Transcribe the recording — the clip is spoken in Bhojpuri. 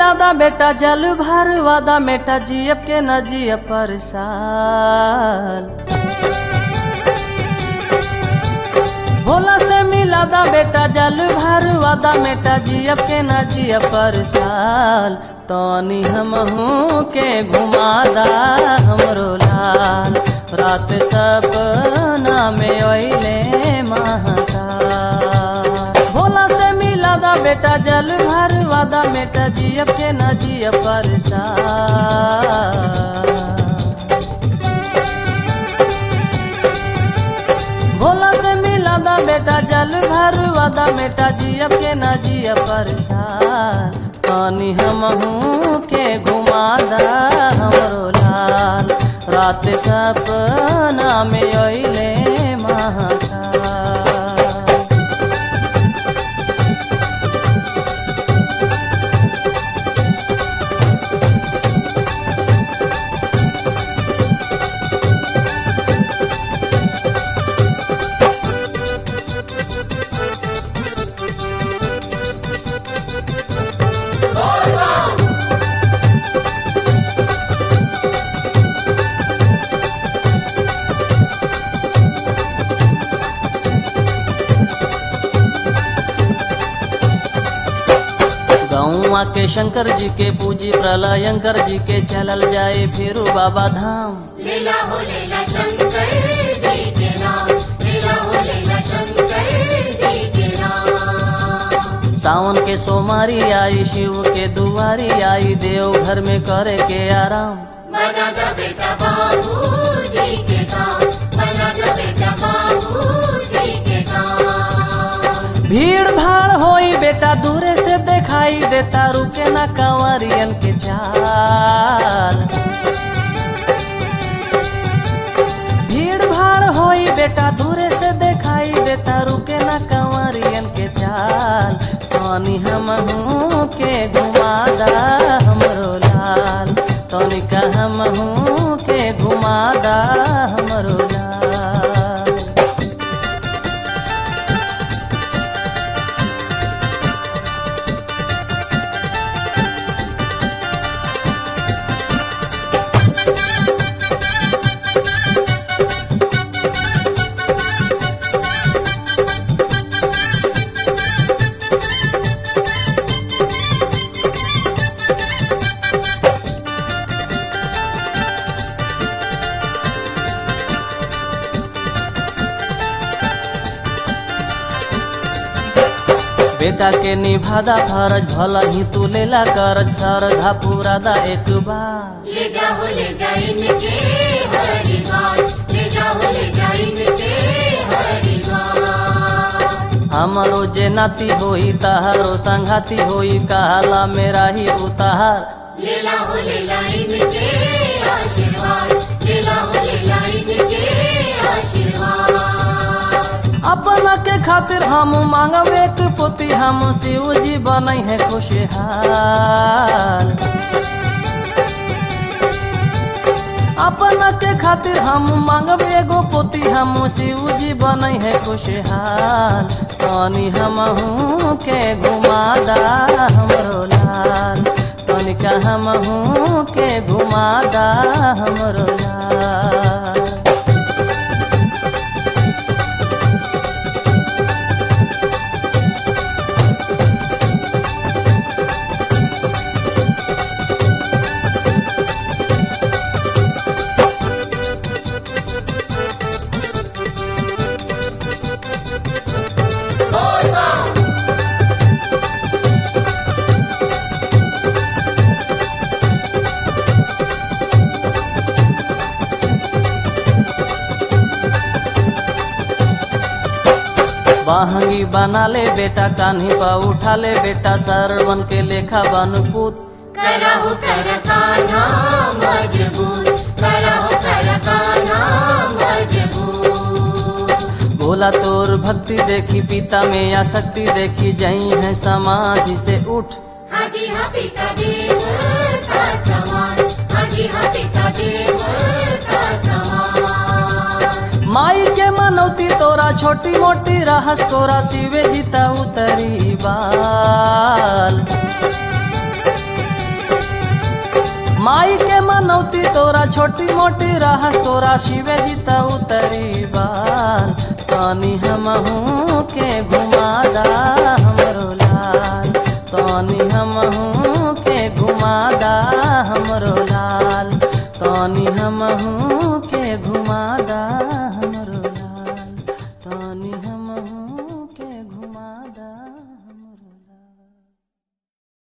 मिलादा बेटा जल भर वादा बेटा जियब के न जियब पर साल भोला से मिलादा बेटा जल भर वादा बेटा जियब के न जियब पर साल तनी हमहू के घुमादा हमरो लाल रात सपना में ओइले महाकाल भोला से मिलादा बेटा जल भर वादा बेटा जियब के न जियब पर भोला से मिलादा बेटा जल भर वादा बेटा जियब के न जियब पर पानी हमहू के घुमादा हमरो लाल रात सपना में ओइले महाकाल गौआ के शंकर जी के पूजी प्रलयंकर जी के चलल जाए फिर बाबा धाम लीला हो लीला शंकर जी के नाम लीला हो लीला शंकर जी के नाम सावन के सोमारी आई शिव के दुआरी आई देव घर में करे के आराम बना द बेटा बाबू जी के काम बना द बेटा बाबू जी के काम भीड़ भाड़ होई बेटा दूरे से दिखाई देता रुके ना कंवरियन के चाल भीड़ भाड़ होई बेटा दूरे से दिखाई देता रुके ना कंवरियन के चाल पानी हमहू के घुमादा हमरो लाल तनिका हमहू के घुमादा हमरो लाल बेटा के निभादा फरज भला ही तू लेला करज सरधा पूरादा एक बार ले जाओ ले जा इनके हरिद्वार ले जाओ ले जा इनके हरिद्वार हमरो जे नाती होई तहारो संघाती होई कहला मेरा ही उतार लीला हो लीला इनके आशीर्वाद लीला हो लीला इनके आशीर्वाद अपना के खातिर हम मांगब एक पोती हम शिव जी बनई है खुशहाल अपना के खातिर हम मांगब एगो पोती हम शिव जी बनई है खुशहाल तनी हमहू के घुमादा हमरो लाल तनिका हमहू के घुमादा हमरो लाल बहंगी बना ले बेटा कान्ही पा उठा ले बेटा सरवन के लेखा बनपुत करहु कर कान्हा मजबूत करहु कर कान्हा मजबूत भोला तोर भक्ति देखी पिता में या शक्ति देखी जई है समाधि से उठ हाजी हाँ पिता देव का समान हाजी हाँ पिता देव का समान माई के मनौती तोरा छोटी मोटी रहस तोरा शिवे जीता उतरी बाल माई के मनौती तोरा छोटी मोटी राह तोरा शिवे जी त उतरी बाल तनी हमहू के घुमादा हमरो लाल तनी हमहू के घुमादा हमरो लाल तनी हमहू